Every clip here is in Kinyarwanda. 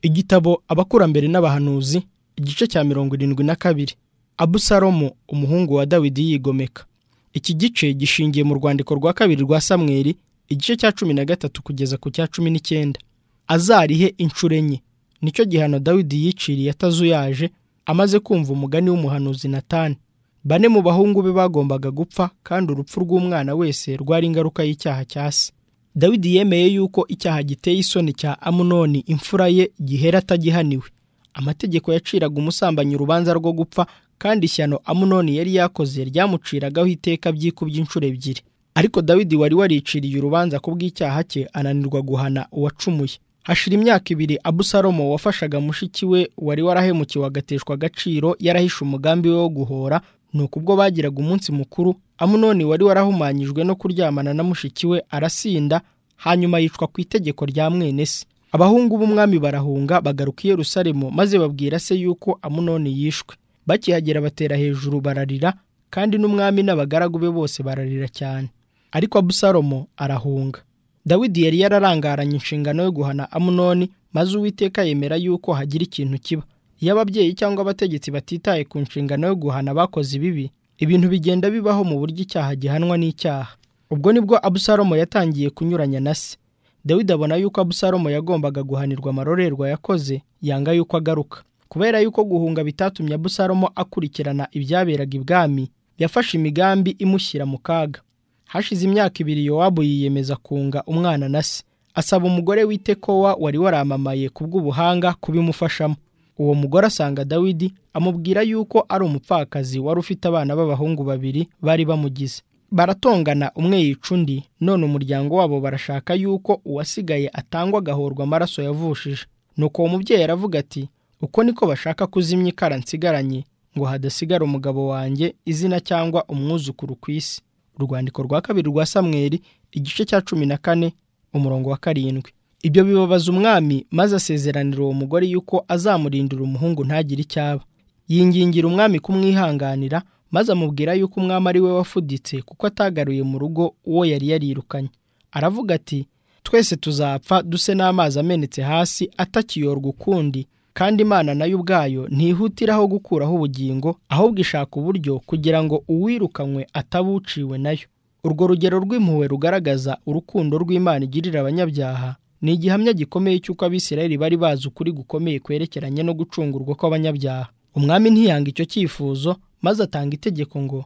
igitabo abakurambere n'abahanuzi igice cya mirongo irindwi na kabiri abusalomo umuhungu wa dawidi yigomeka iki gice gishingiye mu rwandiko rwa kabiri rwa samweri igice cya cumi na gatatu kugeza ku cya cumi n'icyenda azarihe inshuro enye nicyo gihano dawidi yiciriye atazuyaje amaze kumva umugani w'umuhanuzi natani bane mu bahungu be bagombaga gupfa kandi urupfu rw'umwana wese rwari ingaruka y'icyaha cya se dawidi yemeye yuko icyaha giteye isoni cya amunoni imfura ye gihera atagihaniwe amategeko yaciraga umusambanyi urubanza rwo gupfa kandi ishyano amunoni yari yakoze ryamuciragaho iteka byikubye inshuro ebyiri ariko dawidi wari wariciriye urubanza ku bw'icyaha cye ananirwa guhana uwacumuye hashira imyaka ibiri abusalomo wafashaga mushiki we wari warahemukiwe agateshwa agaciro yarahishe umugambi we wo guhora ni ukubwo bagiraga umunsi mukuru amunoni wari warahumanyijwe no kuryamana na mushiki we arasinda hanyuma yicwa ku itegeko rya mwene se abahungu b'umwami barahunga bagaruka i Yerusalemu maze babwira se yuko amunoni yishwe bakihagera batera hejuru bararira kandi n'umwami n'abagaragu be bose bararira cyane ariko abusalomo arahunga dawidi yari yararangaranye inshingano yo guhana amunoni maze uwiteka yemera yuko hagira ikintu kiba iyo ababyeyi cyangwa abategetsi batitaye ku nshingano yo guhana abakoze ibibi ibintu bigenda bibaho mu buryo icyaha gihanwa n'icyaha ubwo nibwo abusalomo yatangiye kunyuranya na se dawidi abona yuko abusalomo yagombaga guhanirwa amarorerwa yakoze yanga yuko agaruka kubera yuko guhunga bitatumye abusalomo akurikirana ibyaberaga ibwami yafashe imigambi imushyira mu kaga hashize imyaka ibiri yowabu yiyemeza kunga umwana na se asaba umugore w'itekowa wari waramamaye ku bw'ubuhanga kubimufashamo uwo mugore asanga dawidi amubwira yuko ari umupfakazi wari ufite abana b'abahungu babiri bari bamugize baratongana umwe yica undi none umuryango wabo barashaka yuko uwasigaye atangwa agahorwa amaraso yavushije nuko uwo mubyeyi aravuga ati uko niko bashaka kuzimya ikara nsigaranye ngo hadasigara umugabo wanjye izina cyangwa umwuzukuru ku isi urwandiko rwa kabiri rwa samweri igice cya cumi na kane umurongo wa karindwi ibyo bibabaza umwami maze asezeranira uwo mugore yuko azamurindira umuhungu ntagire icyo aba yingingira umwami kumwihanganira maze amubwira yuko umwami ari we wafuditse kuko atagaruye mu rugo uwo yari yarirukanye aravuga ati twese tuzapfa duse n'amazi amenetse hasi atakiyorwa ukundi kandi imana nayo ubwayo ntihutiraho gukuraho ubugingo ahubwo ishaka uburyo kugira ngo uwirukanywe atabuciwe nayo urwo rugero rw'impuhwe rugaragaza urukundo rw'imana igirira abanyabyaha ni igihamya gikomeye cy'uko abisirayeli bari bazi ukuri gukomeye kwerekeranye no gucungurwa kw'abanyabyaha umwami ntiyanga icyo cyifuzo maze atanga itegeko ngo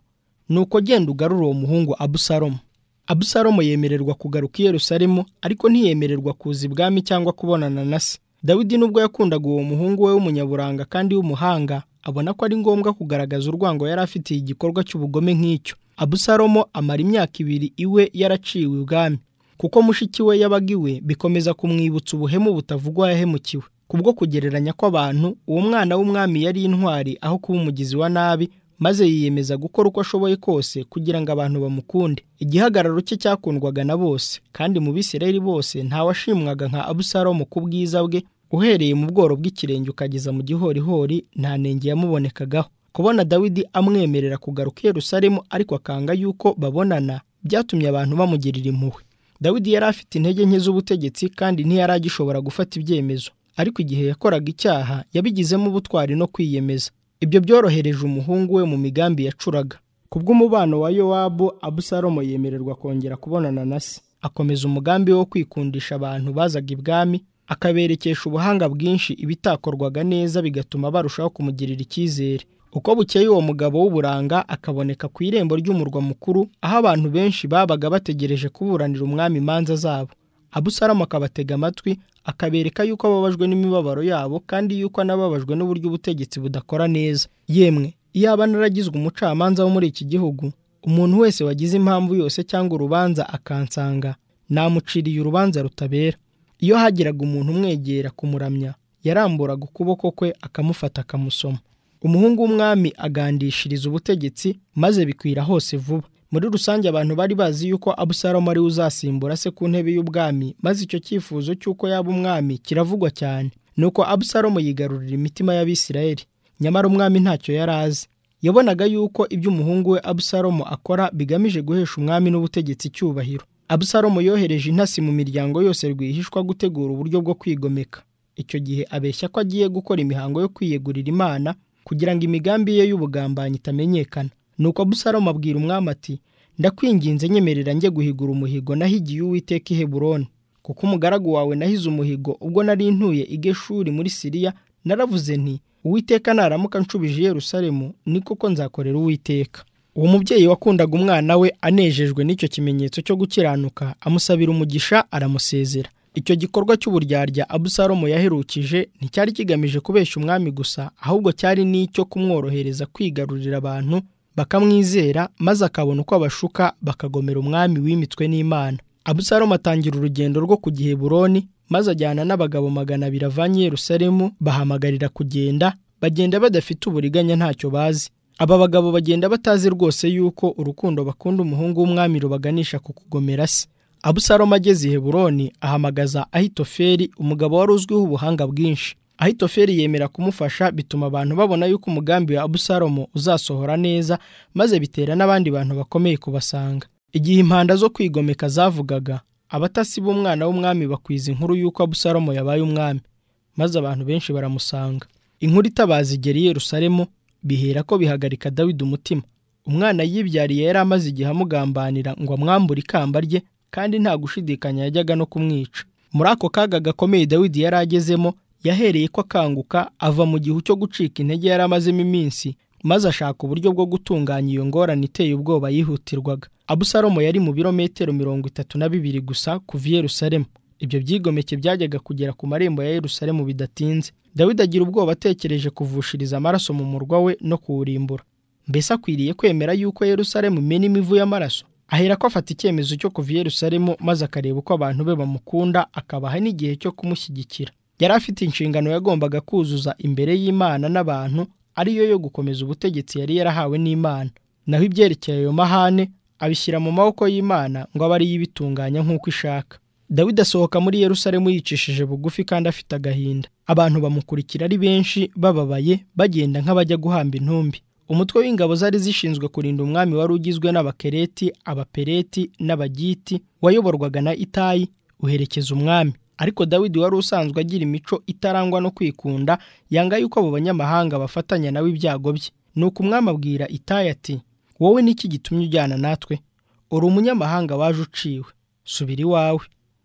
ni uko genda ugarura uwo muhungu abusalomo abusalomo yemererwa kugaruka i yerusalemu ariko ntiyemererwa kuza ibwami cyangwa kubonana na se dawidi nubwo yakundaga uwo muhungu we w'umunyaburanga kandi w'umuhanga abona ko ari ngombwa kugaragaza urwango yari afitiye igikorwa cy'ubugome nk'icyo abusalomo amara imyaka ibiri iwe yaraciwe ubwami kuko mushiki we yabaga iwe bikomeza kumwibutsa ubuhemu butavugwa yahemukiwe kubwo kugereranya kw'abantu uwo mwana w'umwami yari intwari aho kuba umugizi wa nabi maze yiyemeza gukora uko ashoboye kose kugira ngo abantu bamukunde igihagararo cye cyakundwaga na bose kandi mu bisirayeli bose ntawashimwaga nka abusalomo ku bwiza bwe uhereye mu bworo bw'ikirenge ukageza mu gihorihori nta nenge yamubonekagaho kubona dawidi amwemerera kugaruka i Yerusalemu ariko akanga yuko babonana byatumye abantu bamugirira impuhwe dawidi yari afite intege nke z'ubutegetsi kandi ntiyari agishobora gufata ibyemezo ariko igihe yakoraga icyaha yabigizemo ubutwari no kwiyemeza ibyo byorohereje umuhungu we mu migambi yacuraga kubw'umubano wa yowabu abusalomo yemererwa kongera kubonana na se akomeza umugambi wo kwikundisha abantu bazaga ibwami akaberekesha ubuhanga bwinshi ibitakorwaga neza bigatuma barushaho kumugirira icyizere uko bukeye uwo mugabo w'uburanga akaboneka ku irembo ry'umurwa mukuru aho abantu benshi babaga bategereje kuburanira umwami imanza zabo abusalomo akabatega amatwi akabereka yuko ababajwe n'imibabaro yabo kandi yuko anababajwe n'uburyo ubutegetsi budakora neza yemwe iyaba naragizwe umucamanza wo muri iki gihugu umuntu wese wagize impamvu yose cyangwa urubanza akansanga namuciriye urubanza rutabera iyo hagiraga umuntu umwegera kumuramya yaramburaga ukuboko kwe akamufata akamusoma umuhungu w'umwami agandishiriza ubutegetsi maze bikwira hose vuba muri rusange abantu bari bazi yuko abusalomo ari uzasimbura se ku ntebe y'ubwami maze icyo cyifuzo cy'uko yaba umwami kiravugwa cyane nuko abusalomo yigarurira imitima y'abisirayeli nyamara umwami ntacyo yari azi yabonaga yuko ibyo umuhungu we abusalomo akora bigamije guhesha umwami n'ubutegetsi icyubahiro abusalomo yohereje intasi mu miryango yose rwihishwa gutegura uburyo bwo kwigomeka icyo gihe abeshya ko agiye gukora imihango yo kwiyegurira imana kugira ngo imigambi ye y'ubugambanyi itamenyekana nuko abusalomu abwira umwami ati ndakwinginze nyemerera njye guhigura umuhigo nahigiye uwiteka i heburoni kuko umugaragu wawe nahize umuhigo ubwo nari ntuye i geshuri muri siriya naravuze nti uwiteka naramuka nshubije i yerusalemu ni koko nzakorera uwiteka uwo mubyeyi wakundaga umwana we anejejwe n'icyo kimenyetso cyo gukiranuka amusabira umugisha aramusezera icyo gikorwa cy'uburyarya abusalomu yaherukije nticyari kigamije kubeshya umwami gusa ahubwo cyari n'icyo kumworohereza kwigarurira abantu bakamwizera maze akabona uko abashuka bakagomera umwami w'imitwe n'imana abusalomu atangira urugendo rwo ku giheburoni maze ajyana n'abagabo magana abiri avanye yerusalemu bahamagarira kugenda bagenda badafite uburiganya ntacyo bazi aba bagabo bagenda batazi rwose yuko urukundo bakunda umuhungu w'umwami rubaganisha ku kugomera se abusalomu ageze i heburoni ahamagaza ahitoferi umugabo wari uzwiho ubuhanga bwinshi ahitoferi yemera kumufasha bituma abantu babona yuko umugambi wa abusalomu uzasohora neza maze bitera n'abandi bantu bakomeye kubasanga igihe impanda zo kwigomeka zavugaga abatasi b'umwana w'umwami bakwiza inkuru y'uko abusalomu yabaye umwami maze abantu benshi baramusanga inkuru itabaza igera i yerusalemu bihera ko bihagarika dawidi umutima umwana yibyariye yari amaze igihe amugambanira ngo amwambure ikamba rye kandi nta gushidikanya yajyaga no kumwica muri ako kaga gakomeye dawidi yari agezemo yahereye ko akanguka ava mu gihu cyo gucika intege yari amazemo iminsi maze ashaka uburyo bwo gutunganya iyo ngorane iteye ubwoba yihutirwaga abusalomo yari mu birometero mirongo itatu na bibiri gusa kuva i yerusalemu ibyo byigomeke byajyaga kugera ku marembo ya yerusalemu bidatinze dawidi agira ubwoba atekereje kuvushiriza amaraso mu murwa we no kuwurimbura mbese akwiriye kwemera yuko yerusalemu imena imivu y'amaraso ahera ko afata icyemezo cyo kuva i yerusalemu maze akareba uko abantu be bamukunda akabaha n'igihe cyo kumushyigikira yari afite inshingano yagombaga kuzuza imbere y'imana n'abantu ariyo yo gukomeza ubutegetsi yari yarahawe n'imana naho ibyerekeye ayo mahane abishyira mu maboko y'imana ngo abe ariyo ibitunganya nk'uko ishaka dawidi asohoka muri yerusalemu yicishije bugufi kandi afite agahinda abantu bamukurikira ari benshi bababaye bagenda nk'abajya guhamba intumbi umutwe w'ingabo zari zishinzwe kurinda umwami wari ugizwe n'abakereti abapereti n'abagiti wayoborwaga na itayi uherekeza umwami ariko dawidi wari usanzwe agira imico itarangwa no kwikunda yanga yuko abo banyamahanga bafatanya nawe ibyago bye ni uko umwami abwira itayi ati wowe niki gitumye ujyana natwe uri umunyamahanga waje uciwe subira iwawe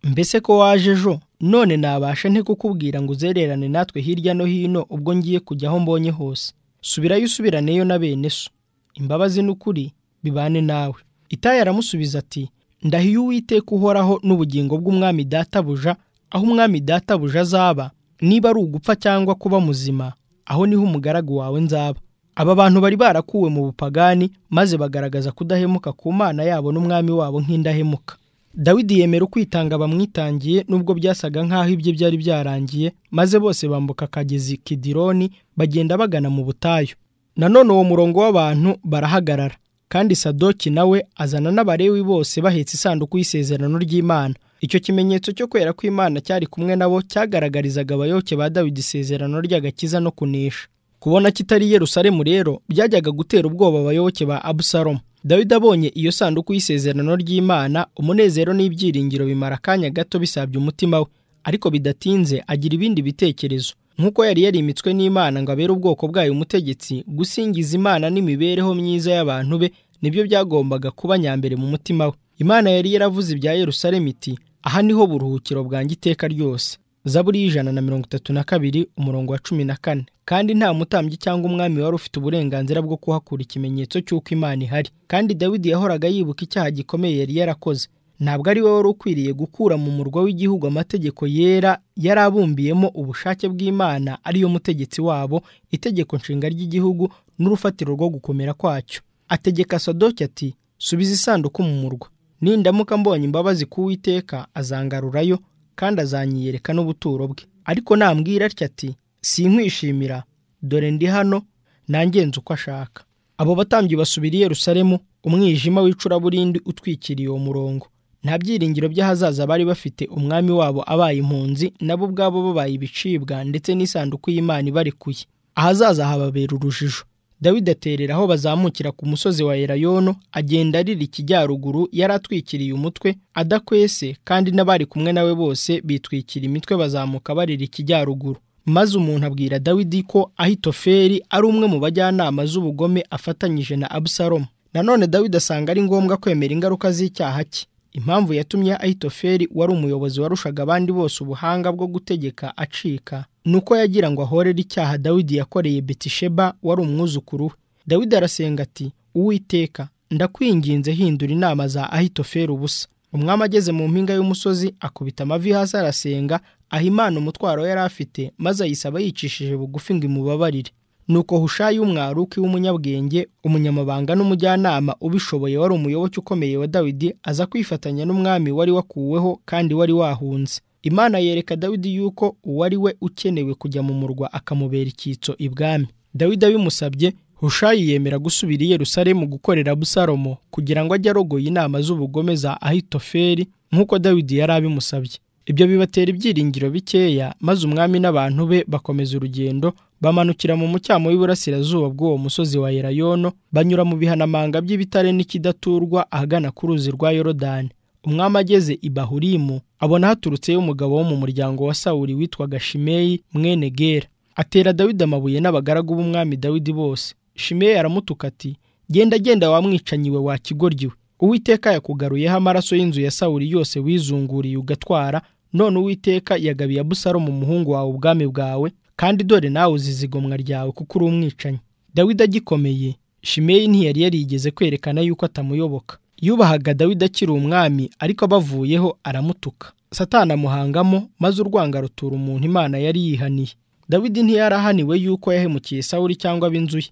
mbese ko waje ejo none nabasha nte kukubwira ngo uzererane natwe hirya no hino ubwo ngiye kujya aho mbonye hose subirayo usubiraneyo na bene so imbabazi n'ukuri bibane nawe itayi aramusubiza ati ndahiye uwiteka uhoraho n'ubugingo bw'umwami databuja aho umwami databuja azaba niba ari ugupfa cyangwa kuba muzima aho niho umugaragu wawe nzaba aba bantu bari barakuwe mu bupagani maze bagaragaza kudahemuka ku mana yabo n'umwami wabo nk'indahemuka dawidi yemera ukwitanga bamwitangiye n'ubwo byasaga nk'aho ibye byari byarangiye maze bose bambuka akagezi kidironi bagenda bagana mu butayu nanone uwo murongo w'abantu barahagarara kandi sadoki nawe azana n'abarewi bose bahetse isanduku y'isezerano ry'imana icyo kimenyetso cyo kwera kw'imana cyari kumwe nabo cyagaragarizaga abayoboke ba dawidi isezerano ry'agakiza no kunesha kubona kitari yerusalemu rero byajyaga gutera ubwoba abayoboke ba abusalomu dawidi abonye iyo sanduku y'isezerano ry'imana umunezero n'ibyiringiro bimara akanya gato bisabye umutima we ariko bidatinze agira ibindi bitekerezo nk'uko yari yarimitswe n'imana ngo abere ubwoko bwayo umutegetsi gusingiza imana n'imibereho myiza y'abantu be nibyo byagombaga kuba nyambere mu mutima we imana yari yaravuze ibya yerusalemu iti aha niho buruhukiro bwanjye iteka ryose zaburi y'ijana na mirongo itatu na kabiri umurongo wa cumi na kane kandi nta mutambyi cyangwa umwami wari ufite uburenganzira bwo kuhakura ikimenyetso cy'uko imana ihari kandi dawidi yahoraga yibuka icyaha gikomeye yari yarakoze ntabwo ari we wari ukwiriye gukura mu murwa w'igihugu amategeko yera yari abumbiyemo ubushake bw'imana ariyo mutegetsi wabo itegeko nshinga ry'igihugu n'urufatiro rwo gukomera kwacyo ategeka sadoki ati subiza isanduku mu murwa nindamuka mbonye imbabazi ku witeka azangarurayo kandi azanyiyereka n'ubuturo bwe ariko nambwira atya ati sinkwishimira dore ndi hano nangenze uko ashaka abo batambyi basubira i yerusalemu umwijima w'icuraburindi utwikiriye uwo murongo nta byiringiro by'ahazaza bari bafite umwami wabo abaye impunzi nabo ubwabo babaye ibicibwa ndetse n'isanduku y'imana ibarekuye ahazaza hababera urujijo dawidi aterera aho bazamukira ku musozi wa erayono agenda arira ikijyaruguru yari atwikiriye umutwe adakwese kandi n'abari kumwe nawe bose bitwikira imitwe bazamuka barira ikijyaruguru maze umuntu abwira dawidi ko ahitoferi ari umwe mu bajyanama z'ubugome afatanyije na abusalomu nanone dawidi asanga ari ngombwa kwemera ingaruka z'icyaha cye impamvu yatumye ahitoferi wari umuyobozi warushaga abandi bose ubuhanga bwo gutegeka acika nuko yagira ngo ahorere icyaha dawidi yakoreye betisheba wari umwuzukuru we dawidi arasenga ati uwiteka ndakwinginze hindura inama za ahitoferi ubusa umwami ageze mu mpinga y'umusozi akubita amavi hasi arasenga aha imana umutwaro yari afite maze ayisaba yicishije bugufi ngo imubabarire nuko hushayi umwaruki w'umunyabwenge umunyamabanga n'umujyanama ubishoboye wari umuyoboke ukomeye wa dawidi aza kwifatanya n'umwami wari wakuweho kandi wari wahunze imana yereka dawidi yuko uwari we ukenewe kujya mu murwa akamubera icyitso ibwami dawidi abimusabye hushayi yemera gusubira i yerusalemu gukorera abusalomo kugira ngo ajye arogoye inama z'ubugome za ahitoferi nk'uko dawidi yari abimusabye ibyo bibatera ibyiringiro bikeya maze umwami n'abantu be bakomeza urugendo bamanukira mu mucyamo w'iburasirazuba bw'uwo musozi wa erayono banyura mu bihanamanga by'ibitare n'ikidaturwa ahagana ku ruzi rwa yorodani umwami ageze i bahurimu abona haturutseyo umugabo wo mu muryango wa sawuri witwaga shimeyi mwene gera atera dawidi amabuye n'abagaragu b'umwami dawidi bose shimeyi aramutuka ati genda genda wamwicanyi we wa kigoryi we uwiteka yakugaruyeho amaraso y'inzu ya sawuri yose wizunguriye ugatwara none uwiteka yagabiye abusalomu umuhungu wawe ubwami bwawe kandi dore nawe uzize igomwa ryawe kuko uri umwicanyi dawidi agikomeye shimeyi ntiyari yarigeze kwerekana yuko atamuyoboka yubahaga dawidi akiri umwami ariko abavuyeho aramutuka satana amuhangamo maze urwanga rutura umuntu imana yari yihaniye dawidi ntiyarahaniwe yuko yahemukiye sawuri cyangwa ab'inzu ye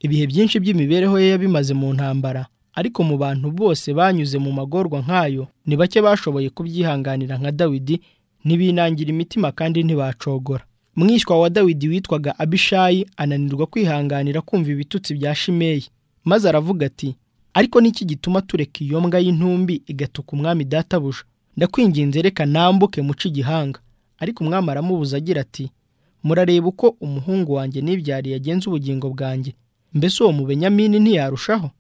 ibihe byinshi by'imibereho ye yabimaze mu ntambara ariko mu bantu bose banyuze mu magorwa nk'ayo ni bake bashoboye kubyihanganira nka dawidi ntibinangira imitima kandi ntibacogora mwishywa wa dawidi witwaga abishayi ananirwa kwihanganira kumva ibitutsi bya shimeyi maze aravuga ati ariko niki gituma tureka iyo mbwa y'intumbi igatuka umwami databuja ndakwinginze reka nambuke muce igihanga ariko umwami aramubuza agira ati murareba uko umuhungu wanjye n'ibyari yagenza ubugingo bwanjye mbese uwo mubenyamini ntiyarushaho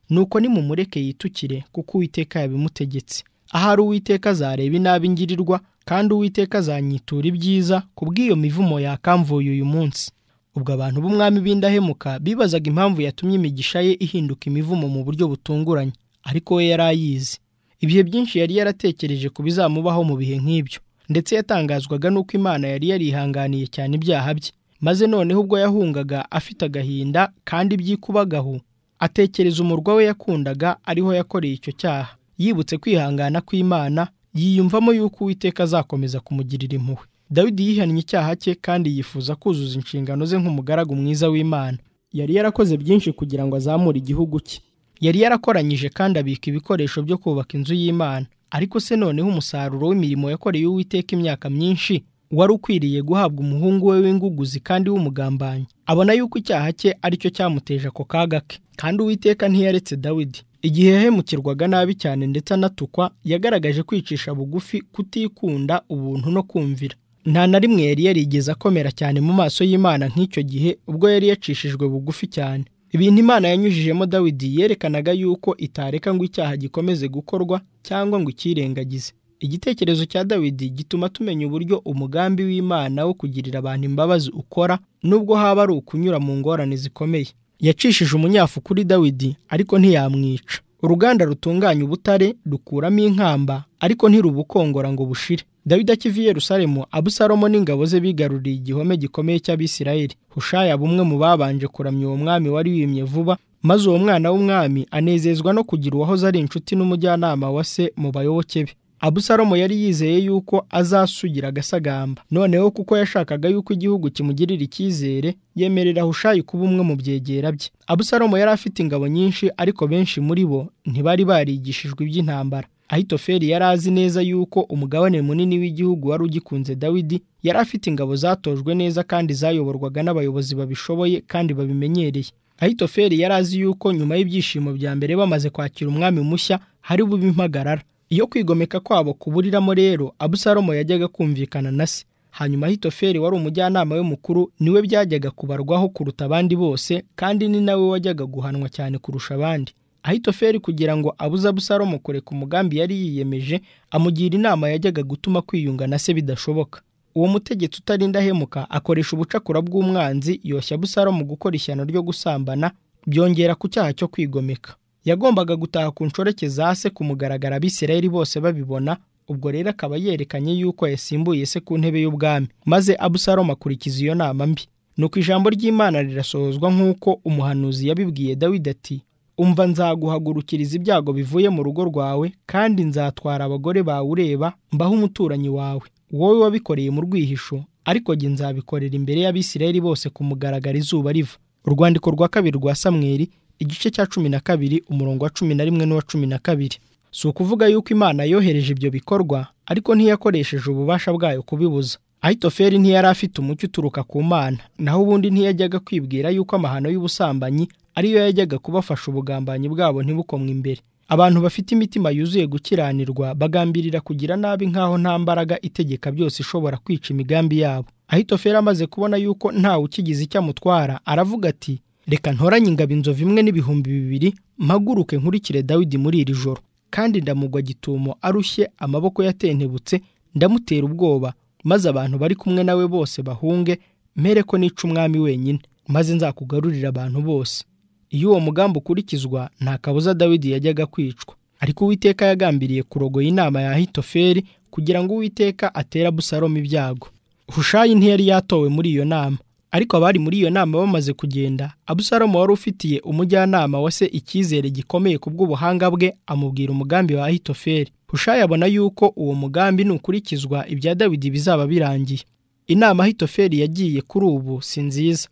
nuko nimumureke yitukire kuko uwiteka yabimutegetse ahari uwiteka azareba inabi ngirirwa kandi uwiteka azanyitura ibyiza ku bw'iyo mivumo yakamvuye uyu munsi ubwo abantu b'umwami b'indahemuka bibazaga impamvu yatumye imigisha ye ihinduka imivumo mu buryo butunguranye ariko we yari ayizi ibihe byinshi yari yaratekereje ku bizamubaho mu bihe nk'ibyo ndetse yatangazwaga n'uko imana yari yarihanganiye cyane ibyaha bye maze noneho ubwo yahungaga afite agahinda kandi byikubagahu atekereza umurwa we yakundaga ariho yakoreye icyo cyaha yibutse kwihangana kw'imana yiyumvamo yuko uwiteka azakomeza kumugirira impuhwe dawidi yihannye icyaha cye kandi yifuza kuzuza inshingano ze nk'umugaragu mwiza w'imana yari yarakoze byinshi kugira ngo azamure igihugu cye yari yarakoranyije kandi abika ibikoresho byo kubaka inzu y'imana ariko se noneho umusaruro w'imirimo yakoreye uwiteka imyaka myinshi wari ukwiriye guhabwa umuhungu we w'inguguzi kandi w'umugambanyi abona yuko icyaha cye aricyo cyamuteje ako kaga ke kandi uwiteka ntiyaretse dawidi igihe yahemukirwaga nabi cyane ndetse anatukwa yagaragaje kwicisha bugufi kutikunda ubuntu no kumvira nta na rimwe yari yarigeze akomera cyane mu maso y'imana nk'icyo gihe ubwo yari yacishijwe bugufi cyane ibintu imana yanyujijemo dawidi yerekanaga yuko itareka ngo icyaha gikomeze gukorwa cyangwa ngo ikirengagize igitekerezo cya dawidi gituma tumenya uburyo umugambi w'imana wo kugirira abantu imbabazi ukora nubwo haba ari ukunyura mu ngorane zikomeye yacishije umunyafu kuri dawidi ariko ntiyamwica uruganda rutunganya ubutare rukuramo inkamba ariko ntirubukongora ngo bushire dawidi akiva i yerusalemu abusalomo n'ingabo ze bigaruriye igihome gikomeye cy'abisirayeli hushaya bumwe mu babanje kuramya uwo mwami wari wimye vuba maze uwo mwana w'umwami anezezwa no kugira uwahoze ari inshuti n'umujyanama wa se mu bayoboke be abusalomo yari yizeye yuko azasugira agasagamba noneho kuko yashakaga yuko igihugu kimugirira icyizere yemerera hushayi kuba umwe mu byegera bye abusalomo yari afite ingabo nyinshi ariko benshi muri bo ntibari barigishijwe iby'intambara ahitoferi yari azi neza yuko umugabane munini w'igihugu wari ugikunze dawidi yari afite ingabo zatojwe neza kandi zayoborwaga n'abayobozi babishoboye kandi babimenyereye ahitoferi yari azi yuko nyuma y'ibyishimo bya mbere bamaze kwakira umwami mushya hari bube impagarara iyo kwigomeka kwabo kuburiramo rero abusalomo yajyaga kumvikana na se hanyuma hitoferi wari umujyanama we mukuru niwe byajyaga kubarwaho kuruta abandi bose kandi ni nawe wajyaga guhanwa cyane kurusha abandi ahitoferi kugira ngo abuze abusalomo kureka umugambi yari yiyemeje amugira inama yajyaga gutuma kwiyunga na se bidashoboka uwo mutegetsi utarindahemuka akoresha ubucakura bw'umwanzi yoshya abusalomo gukora ishyano ryo gusambana byongera ku cyaha cyo kwigomeka yagombaga gutaha ku nshoreke za se kumugaragara abisirayeli bose babibona ubwo rero akaba yerekanye yuko yasimbuye se ku ntebe y'ubwami maze abusalomo akurikiza iyo nama mbi nuko ijambo ry'imana rirasohozwa nk'uko umuhanuzi yabibwiye dawidi ati umva nzaguhagurukiriza ibyago bivuye mu rugo rwawe kandi nzatwara abagore bawe ureba mbaho umuturanyi wawe wowe wabikoreye mu rwihisho ariko jye nzabikorera imbere y'abisirayeli bose kumugaragara izuba riva urwandiko rwa kabiri rwa samweri igice cya cumi na kabiri umurongo wa cumi na rimwe n'uwa cumi na kabiri si ukuvuga yuko imana yohereje ibyo bikorwa ariko ntiyakoresheje ububasha bwayo kubibuza ahitoferi ntiyari afite umucyo uturuka ku mana naho ubundi ntiyajyaga kwibwira yuko amahano y'ubusambanyi ariyo yajyaga kubafasha ubugambanyi bwabo ntibukomwe imbere abantu bafite imitima yuzuye gukiranirwa bagambirira kugira nabi nk'aho nta mbaraga itegeka byose ishobora kwica imigambi yabo ahitoferi amaze kubona yuko ntawe ukigize icyo amutwara aravuga ati reka ntoranye ingabo inzovu imwe n'ibihumbi bibiri mpaguruke nkurikire dawidi muri iri joro kandi ndamugwa gitumo arushye amaboko yatentebutse ndamutera ubwoba maze abantu bari kumwe nawe bose bahunge mere ko nica umwami wenyine maze nzakugarurira abantu bose iyo uwo mugambi ukurikizwa nta kabuza dawidi yajyaga kwicwa ariko uwiteka yagambiriye kurogoya inama ya hitoferi kugira ngo uwiteka atere abusalomo ibyago hushayi ntiyari yatowe muri iyo nama ariko abari muri iyo nama bamaze kugenda abusalomo wari ufitiye umujyanama wa se icyizere gikomeye ku bw'ubuhanga bwe amubwira umugambi wa ahitoferi hushayi abona yuko uwo mugambi nukurikizwa ibya dawidi bizaba birangiye inama ahitoferi yagiye kuri ubu si nziza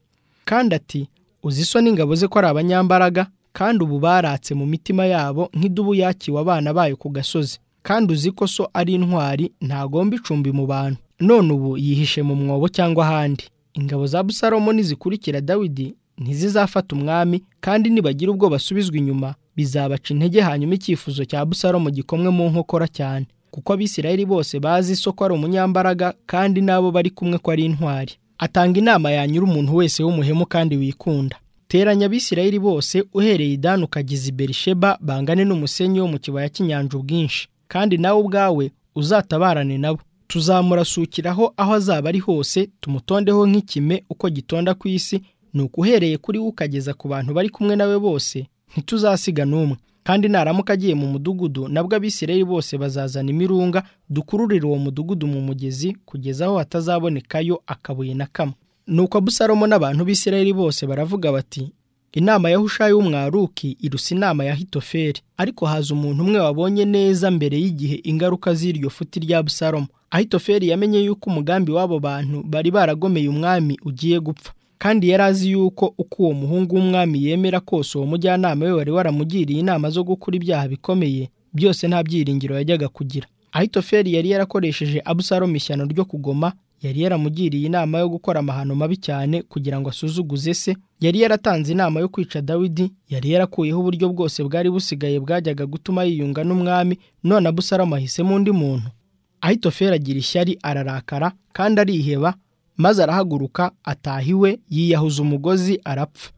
kandi ati uzi isoni ingabo ze ko ari abanyambaraga kandi ubu baratse mu mitima yabo nk'idubu yakiwe abana bayo ku gasozi kandi uzi ko so ari intwari ntagomba icumbi mu bantu none ubu yihishe mu mwobo cyangwa ahandi ingabo za busalomo nizikurikira dawidi ntizizafata umwami kandi nibagira ubwo basubizwa inyuma bizabaca intege hanyuma icyifuzo cya busalomo gikomwe mu nkokora cyane kuko abisirayeli bose bazi isoko ari umunyambaraga kandi n'abo bari kumwe ko ari intwari atanga inama yanyura umuntu wese w'umuhemu kandi wikunda teranya abisirayeli bose uhereye idani ukageza i berisheba bangane n'umusenyi wo mu kibaya cy'inyanja ubwinshi kandi nawe ubwawe uzatabarane nabo tuzamurasukiraho aho azaba ari hose tumutondeho nk'ikime uko gitonda ku isi ni ukuhereye kuri we ukageza ku bantu bari kumwe nawe bose ntituzasiga n'umwe kandi naramuka agiye mu mudugudu nabwo abisirayeli bose bazazana imirunga dukururire uwo mudugudu mu mugezi kugeza aho hatazabonekayo akabuye na kamwe nuko abusalomo n'abantu b'isirayeli bose baravuga bati inama ya hushayi w'umwaruki irusa inama ya hitoferi ariko haza umuntu umwe wabonye neza mbere y'igihe ingaruka z'iryo futi rya busalomo ahitoferi yamenye yuko umugambi w'abo bantu bari baragomeye umwami ugiye gupfa kandi yari azi yuko uko uwo muhungu w'umwami yemera kose uwo mujyanama we wari waramugiriye inama zo gukora ibyaha bikomeye byose nta byiringiro yajyaga kugira ahitoferi yari yarakoresheje abusalomo ishyano ryo kugoma yari yaramugiriye inama yo gukora amahano mabi cyane kugira ngo asuzuguze se yari yaratanze inama yo kwica dawidi yari yarakuyeho uburyo bwose bwari busigaye bwajyaga gutuma yiyunga n'umwami none abusalomo ahisemo undi muntu ahitoferi agira ishyari ararakara kandi ariheba maze arahaguruka ataha iwe yiyahuza umugozi arapfa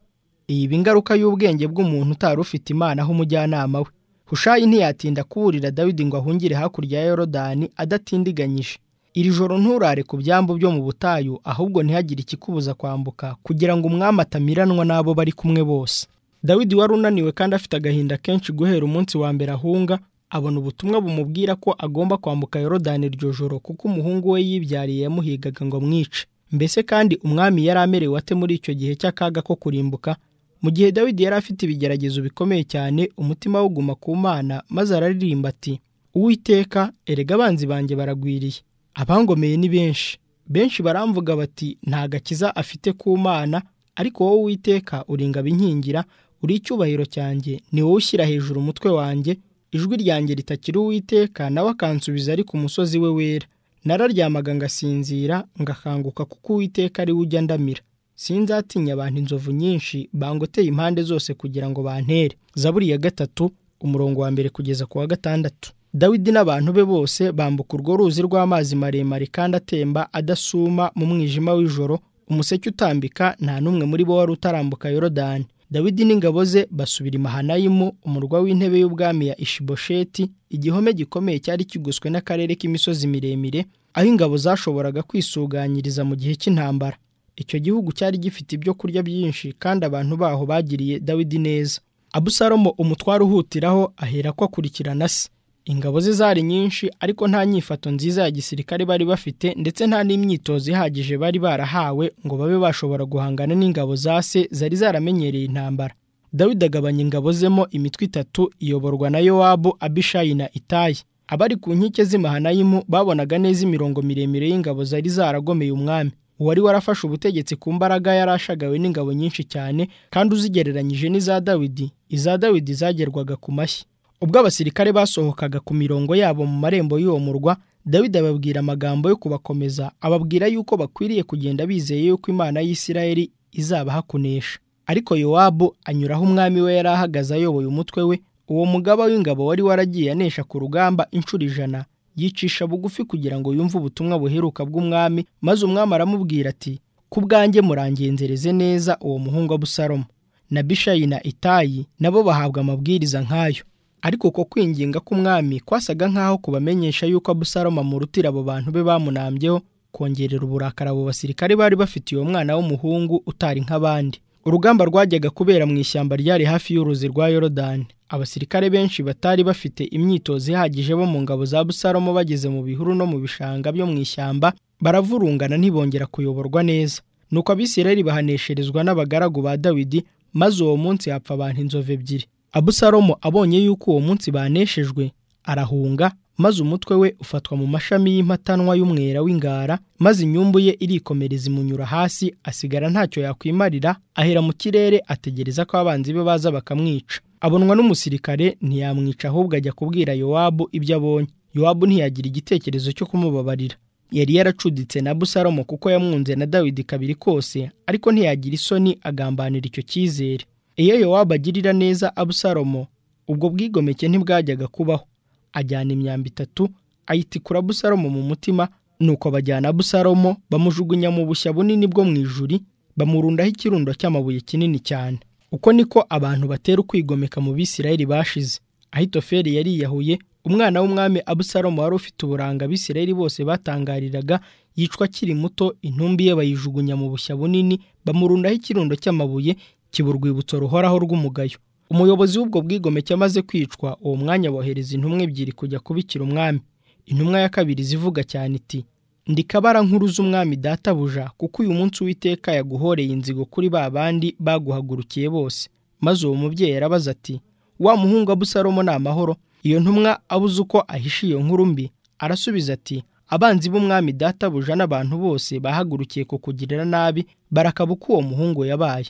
iyiba ingaruka y'ubwenge bw'umuntu utari ufite imana aho umujyanama we hushayi ntiyatinda kuburira dawidi ngo ahungire hakurya ya yorodani adatindiganyije iri joro nturare ku byambu byo mu butayu ahubwo ntihagire ikikubuza kwambuka kugira ngo umwami atamiranwa n'abo bari kumwe bose dawidi wari unaniwe kandi afite agahinda kenshi guhera umunsi wa mbere ahunga abona ubutumwa bumubwira ko agomba kwambuka yorodani iryo joro kuko umuhungu we yibyariye yamuhigaga ngo amwice mbese kandi umwami yari amerewe ate muri icyo gihe cy'akaga ko kurimbuka mu gihe dawidi yari afite ibigeragezo bikomeye cyane umutima wuguma ku mana maze araririmba ati uwiteka erega abanzi banjye baragwiriye abangomeye ni benshi benshi baramvuga bati nta gakiza afite ku mana ariko wowe witeka uri inkingira uri icyubahiro cyanjye ni wowe ushyira hejuru umutwe wanjye ijwi ryanjye ritakira uwiteka nawe akansubiza ari ku musozi we wera nararyamaga ngasinzira ngakanguka kuko uwiteka ari we ujya ndamira sinzatinya abantu inzovu nyinshi bangoteye impande zose kugira ngo bantere zaburi ya gatatu umurongo wa mbere kugeza ku wa gatandatu dawidi n'abantu be bose bambuka urwo ruzi rw'amazi maremare kandi atemba adasuma mu mwijima w'ijoro umuseke utambika nta n'umwe muri bo wari utarambuka yorodani dawidi n'ingabo ze basubira i mahanayimu umurwa w'intebe y'ubwami ya ishibosheti igihome gikomeye cyari kigoswe n'akarere k'imisozi miremire aho ingabo zashoboraga kwisuganyiriza mu gihe cy'intambara icyo gihugu cyari gifite ibyo kurya byinshi kandi abantu baho bagiriye dawidi neza abusalomo umutware uhutiraho ahera ko akurikirana se ingabo ze zari nyinshi ariko nta nyifato nziza ya gisirikare bari bafite ndetse nta n'imyitozo ihagije bari barahawe ngo babe bashobora guhangana n'ingabo za se zari zaramenyereye intambara dawidi agabanya ingabo zemo imitwe itatu iyoborwa na yowabu abishayi na itayi abari ku nkike z'imahanayimu babonaga neza imirongo miremire y'ingabo zari zaragomeye umwami uwari warafashe ubutegetsi ku mbaraga yari ashagawe n'ingabo nyinshi cyane kandi uzigereranyije n'iza dawidi iza dawidi zagerwaga ku mashyi ubwo abasirikare basohokaga ku mirongo yabo mu marembo y'uwo murwa dawidi ababwira amagambo yo kubakomeza ababwira yuko bakwiriye kugenda bizeye yuko imana y'isirayeli izabaha kunesha ariko yowabu anyuraho umwami we yari ahagaze ayoboye umutwe we uwo mugaba w'ingabo wari waragiye anesha ku rugamba inshuro ijana yicisha bugufi kugira ngo yumve ubutumwa buheruka bw'umwami maze umwami aramubwira ati ku bwanjye murangenzereze neza uwo muhungu abusalomo na bishayi na itayi nabo bahabwa amabwiriza nk'ayo ariko uko kwinginga k'umwami kwasaga nk'aho kubamenyesha yuko abusalomo amurutira abo bantu be bamunambyeho kongerera uburakari abo basirikare bari bafitiye uwo mwana w'umuhungu utari nk'abandi urugamba rwajyaga kubera mu ishyamba ryari hafi y'uruzi rwa yorodani abasirikare benshi batari bafite imyitozo ihagije bo mu ngabo za busalomo bageze mu bihuru no mu bishanga byo mu ishyamba baravurungana ntibongera kuyoborwa neza nuko abisirayeli bahanesherezwa n'abagaragu ba dawidi maze uwo munsi hapfa abantu inzovu ebyiri abusalomo abonye yuko uwo munsi baneshejwe arahunga maze umutwe we ufatwa mu mashami y'impatanwa y'umwera w'ingara maze inyumbu ye irikomereza imunyura hasi asigara ntacyo yakwimarira ahera mu kirere ategereza ko abanzi be baza bakamwica abonwa n'umusirikare ntiyamwica ahubwo ajya kubwira yowabu ibyo abonye yowabu ntiyagira igitekerezo cyo kumubabarira yari yaracuditse na busalomo kuko yamwunze na dawidi kabiri kose ariko ntiyagira isoni agambanira icyo cyizere iyo yowabu agirira neza abusalomo ubwo bwigomeke ntibwajyaga kubaho ajyana imyambi itatu ayitikura abusalomo mu mutima nuko bajyana abusalomo bamujugunya mu bushya bunini bwo mu ijuri bamurundaho ikirundo cy'amabuye kinini cyane uko niko abantu batera ukwigomeka mu bisirayeli bashize ahitoferi yariyahuye umwana w'umwami abusalomo wari ufite uburanga abisirayeli bose batangariraga yicwa akiri muto intumbi ye bayijugunya mu bushya bunini bamurundaho ikirundo cy'amabuye kiba urwibutso ruhoraho rw'umugayo umuyobozi w'ubwo bwigomeke amaze kwicwa uwo mwanya bohereza intumwa ebyiri kujya kubikira umwami intumwa ya kabiri zivuga cyane iti ndi kabara nkuru z'umwami databuja kuko uyu munsi uwiteka yaguhoreye inzigo kuri ba bandi baguhagurukiye bose maze uwo mubyeyi arabaza ati wa muhungu abusalomo ni amahoro iyo ntumwa abuze uko ahisha iyo nkuru mbi arasubiza ati abanzi b'umwami databuja n'abantu bose bahagurukiye kukugirira nabi barakaba uko uwo muhungu yabaye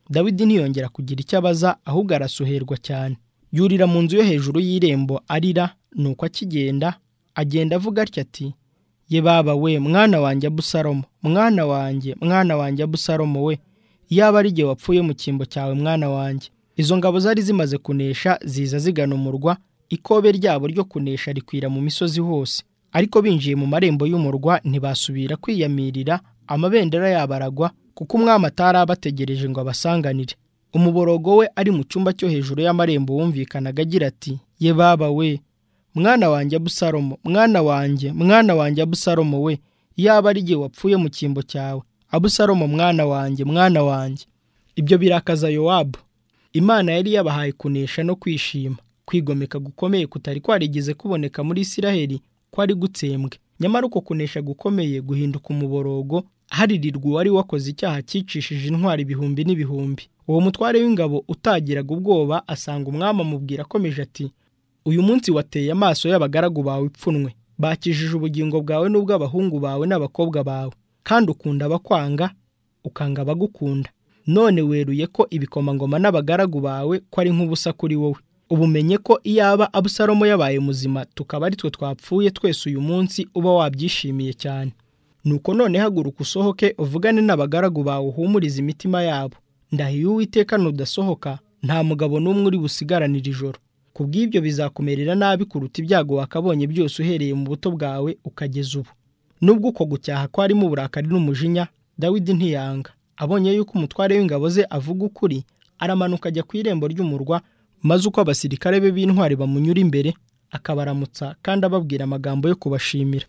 dawidi ntiyongera kugira icyo abaza ahubwo arasuherwa cyane yurira mu nzu yo hejuru y'irembo arira nuko akigenda agenda avuga atya ati ye baba we mwana wanjye abusalomo mwana wanjye mwana wanjye abusalomo we yaba ari igihe wapfuye mu cyimbo cyawe mwana wanjye izo ngabo zari zimaze kunesha ziza zigana umurwa ikobe ryabo ryo kunesha rikwira mu misozi hose ariko binjiye mu marembo y'umurwa ntibasubira kwiyamirira amabendera yabo aragwa kuko umwami atari abategereje ngo abasanganire umuborogo we ari mu cyumba cyo hejuru y'amarembo wumvikanaga agira ati ye baba we mwana wanjye abusalomo mwana wanjye mwana wanjye abusalomo we yaba ari igihe wapfuye mu cyimbo cyawe abusalomo mwana wanjye mwana wanjye ibyo birakaza yowabu imana yari yabahaye kunesha no kwishima kwigomeka gukomeye kutari kwarigeze kuboneka muri isiraheli kwari gutsembwe nyamara uko kunesha gukomeye guhinduka umuborogo haririrwa uwari wakoze icyaha cyicishije intwari ibihumbi n'ibihumbi uwo mutware w'ingabo utagiraga ubwoba asanga umwami amubwira akomeje ati uyu munsi wateye amaso y'abagaragu bawe ipfunwe bakijije ubugingo bwawe n'ubw'abahungu bawe n'abakobwa bawe kandi ukunda abakwanga ukanga abagukunda none weruye ko ibikomangoma n'abagaragu bawe ko ari nk'ubusa kuri wowe ubumenye ko iyaba abusalomo yabaye muzima tukaba ari twe twapfuye twese uyu munsi uba wabyishimiye cyane nuko none haguruka usohoke uvugane n'abagaragu bawe uhumurize imitima yabo ndahiye uwiteka nudasohoka nta mugabo n'umwe uri busigaranira ijoro ku bw'ibyo bizakumerera nabi kuruta ibyago wakabonye byose uhereye mu buto bwawe ukageza ubu nubwo uko gucyaha kwarimo uburakari n'umujinya dawidi ntiyanga abonye yuko umutware w'ingabo ze avuga ukuri aramanuka ajya ku irembo ry'umurwa maze uko abasirikare be b'intwari bamunyura imbere akabaramutsa kandi ababwira amagambo yo kubashimira